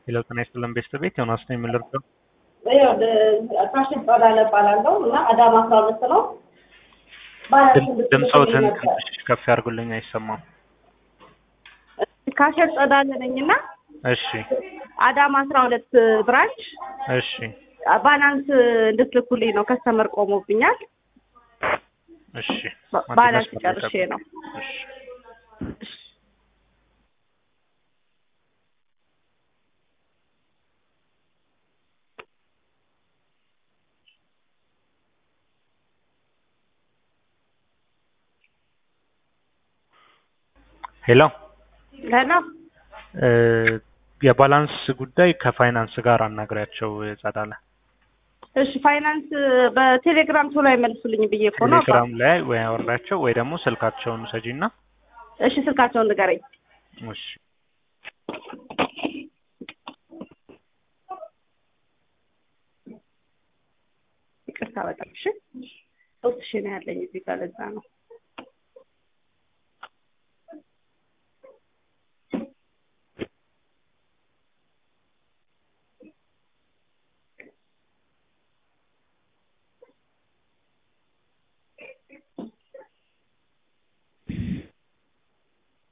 ሄሎ ጤና ይስጥልን ቤተሰቤት ዮናስ ነው የምንለብሰው ካሽን ጸዳለ እባላለሁ እና አዳማ አስራ ሁለት ነው። ድምፆትን ትንሽ ከፍ ያድርጉልኝ አይሰማም ካሽን ጸዳለ ነኝ እና እሺ አዳማ አስራ ሁለት ብራንች እሺ ባላንስ እንድትልኩልኝ ነው። ከስተመር ቆሞብኛል። እሺ ባላንስ ጨርሼ ነው። እሺ ሄሎ ሄሎ የባላንስ ጉዳይ ከፋይናንስ ጋር አናግሪያቸው ጸዳለ እሺ ፋይናንስ በቴሌግራም ቶሎ አይመልሱልኝ ብዬ እኮ ነው። ቴሌግራም ላይ ወይ አወራቸው ወይ ደግሞ ስልካቸውን ሰጂና እሺ ስልካቸውን ንገረኝ። እሺ ይቅርታ በጣም እሺ። ሶስት ሺህ ነው ያለኝ እዚህ ጋር ለዛ ነው።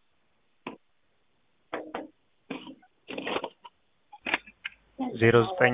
ዜሮ ዘጠኝ